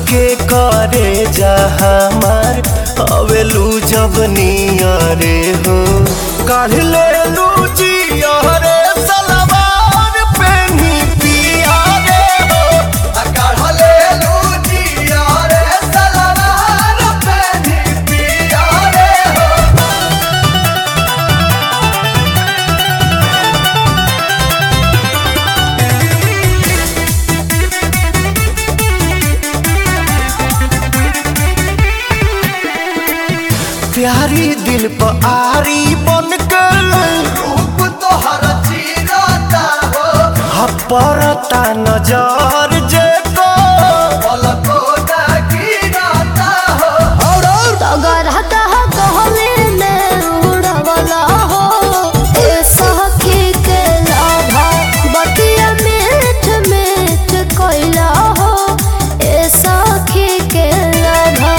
के करे जा हमार अवेलू जब नियरे हो काढ़ ले लू जियरे सलवार पेनी पिया रे हो आ काढ़ ले लू जियरे सलवार पेनी पिया रे हो प्यारी दिल पर आरी बन के रूप तोहर चीरता हो हपरता नजर जे को पलको ना गिरता हो और और तगर हतह कहले में उड़वला हो ए सखी के लाभा बतिया मीठ मीठ कोइला हो ए सखी के लाभा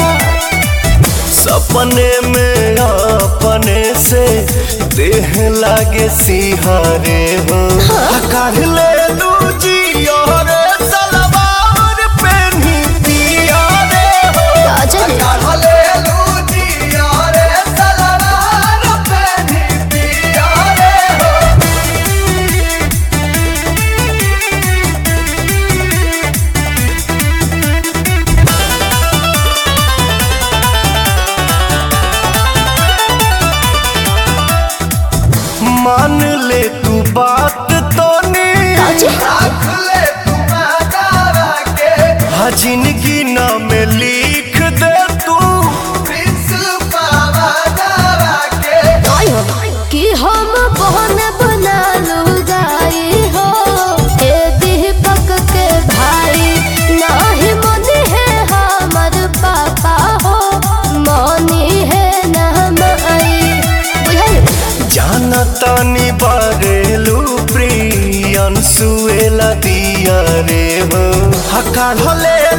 सपने में अपने से देह लागे सिहारे हो काढ़ ले लू जियोरे सलवार पेनी पिया रे हो राजन काढ़ ले लू जियोरे सलवार पेनी पिया रे हो मान ले तू बात तो नहीं राजन रख ले तू दावा के हाँ जिंदगी नाम लिख दे तू पावा दावा के कि हम बहन बना लुगाई हो ए दीपक के भाई नाही मनी है हमर पापा हो मनी है नाम आई बुझाई जाना तानी बारेलू प्रियन सुएला दिया रे हो हकार हले